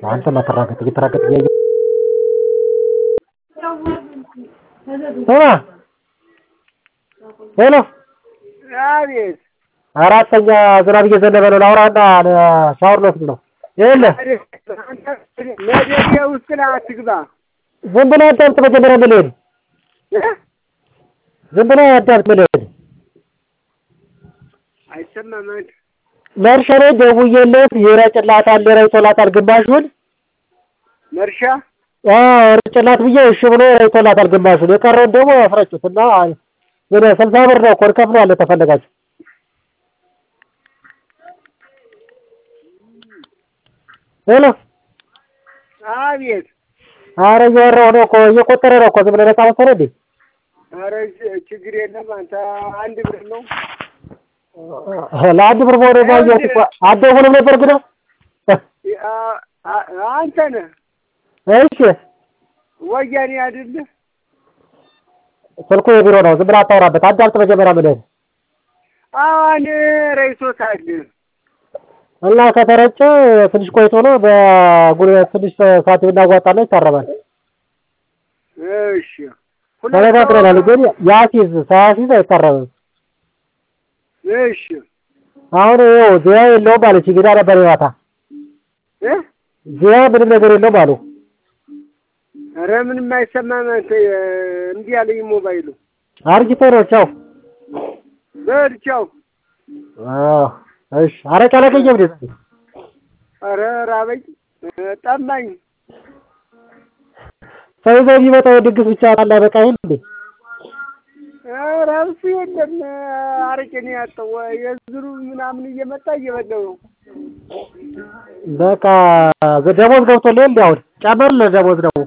አንተ ማተራገጥ እየተራገጥ እያየ ስማ ሄሎ አቤት አራተኛ ዝናብ እየዘነበ ነው። ላውራና ሻወር ልወስድ ነው። ይኸውልህ መደቤ ውስጥ ላይ አትግባ። ዝም ብለህ አዳምጥ። መጀመሪያ የምልህን ዝም ብለህ አዳምጥ የምልህን አይሰማም አንተ መርሻ ላይ ደውዬለት ይረጭላታል ይረጭላታል ግማሹን መርሻ ርጭላት ብዬ እሺ ብሎ ረጭቶላታል ግማሹን። የቀረውን ደግሞ ያስረጩት እና ወደ ስልሳ ብር ነው እኮ እንከፍለዋለን ተፈለጋችሁ። ሄሎ አቤት ኧረ እያወራሁ ነው እኮ እየቆጠረ ነው እኮ ዝም ብለህ ነፃ መሰለህ እንዴ? ኧረ ችግር የለም አንተ አንድ ብር ነው ለአንድ ብር መሆኑ ባየሁት እኮ አትደውልም ነበር ግን አንተ ነህ እሺ ወያኔ አይደለህ ስልኩ የቢሮ ነው። ዝም ብለህ አታወራበት። አዳምጥ መጀመሪያ የምልህን አሁን ረይቶታል እና ከተረጨ ትንሽ ቆይቶ ነው በጉልበት ትንሽ ሰዓት ብናዋጣና ይታረማል። እሺ ተነጋግረናል። ግን ያሲዝ ሳያሲዝ አይታረምም። እሺ አሁን ይኸው ዚያ የለውም አለች። እንግዳ ነበር ማታ እ ዚያ ምንም ነገር የለውም አሉ። ኧረ ምንም አይሰማም አንተ እምቢ አለኝ ሞባይሉ አርጅቶ ነው። ቻው በል ቻው አዎ እሺ። አረቄ አላገኘም እንዴ? ኧረ ራበኝ ጠማኝ ሰው ይዘው የሚመጣው ድግስ ብቻ አላ በቃ ይሄን እንዴ? ኧረ እሱ የለም አረቄ ነው ያጣው የዝሩ ምናምን እየመጣ እየበላው ነው በቃ ደሞዝ ገብቶልህ እንዴ? አሁን ጨመርልህ ደሞዝ ደግሞ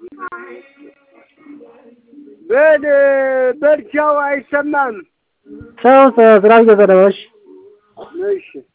በል በል ቻው አይሰማም ቻው። ዝናብ እየዘነበ እሺ እሺ